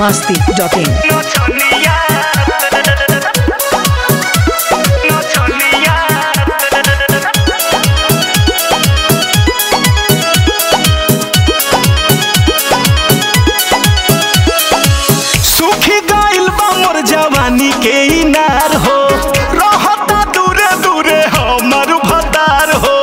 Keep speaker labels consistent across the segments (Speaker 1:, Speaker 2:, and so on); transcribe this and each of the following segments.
Speaker 1: masti.in.
Speaker 2: No Sonia. No Sonia. सुखी गइल बा मोर जवानी के इनार हो रहता दूरे दूरे हमर भतार हो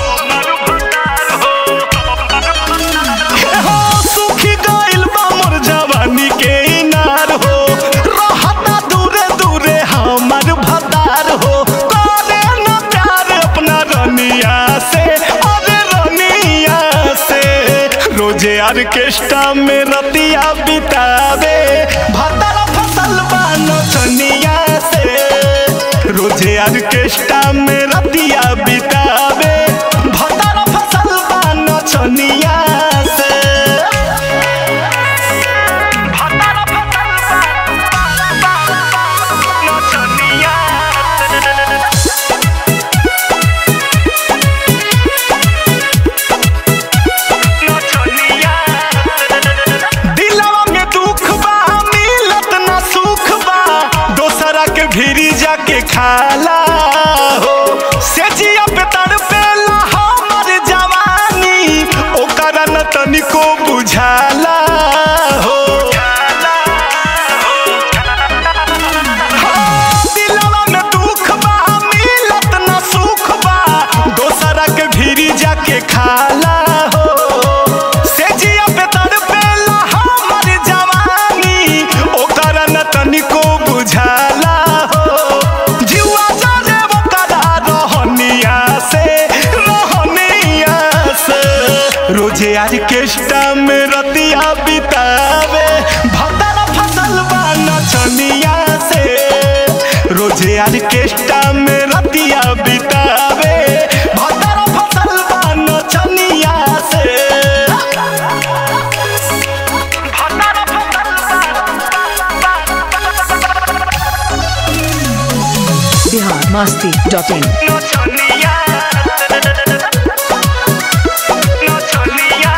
Speaker 2: हे हो सुखी गइल बा मोर जवानी के इनार हो रहता दूरे दूरे हमर भतार हो करे न प्यार अपना रनिया से अरे रनिया से रोजे ऑर्केस्ट्रा में रतिया बितावे भतर फसल बानो चनिया से रोजे ऑर्केस्ट्रा में रतिया बितावे भतर फसल बानो चनिया से भतर फसल बानो चनिया दिलवा में दुख बा मिलत ना सुख बा दोसरा के भीरी जाके खाला हो सेजिया पे तड़पेला हमर जवानी ओकरा न तनिको बुझाला हो हाँ, दिलवा में दुख बा मिलत ना सुख बा दोसरा के भीरी जाके खाला हो सेजिया पे तड़पेला हमर जवानी ओकरा न तनिको बुझाला हो जुआ जाने ओकरा रहनिया से रहनिया से रोजे ऑर्केस्ट्रा में रतिया बितावे भतरा फसल बा नचनिया से रोजे ऑर्केस्ट्रा में रतिया बितावे भतरा फसल बा नचनिया से भतरा फसल
Speaker 1: Bihar masti.in.
Speaker 2: No Sonia. No Sonia.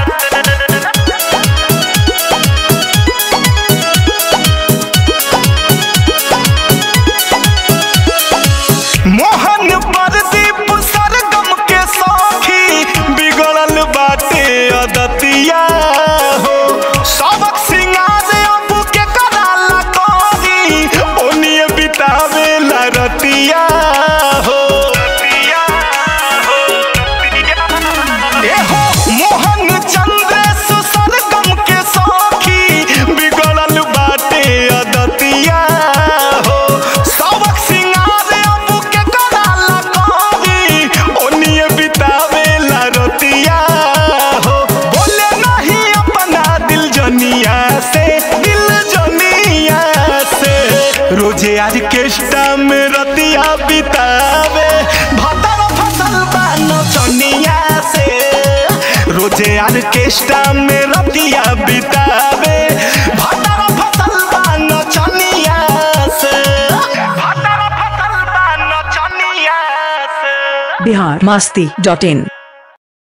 Speaker 2: Mohan Pradeep सरगम के सौखी बिगड़ल बाटे अदतिया हो सबक सिंगार अब के कराला करी ओनिए बितावे ला रतिया हो ए हो मोहन चंद्रेश सरगम के सौखी बिगड़ल बाटे अदतिया हो सबक सिंगार अब के कराला करी ओनिए बितावे ला रतिया हो बोले नहीं अपना दिल जनिया से दिल जनिया से रोजे ऑर्केस्ट्रा में रतिया बितावे भतर फसल बानो चनिया से रोजे ऑर्केस्ट्रा में रतिया बितावे भतर फसल बानो चनिया से भतर फसल बानो चनिया से
Speaker 1: Bihar masti.in.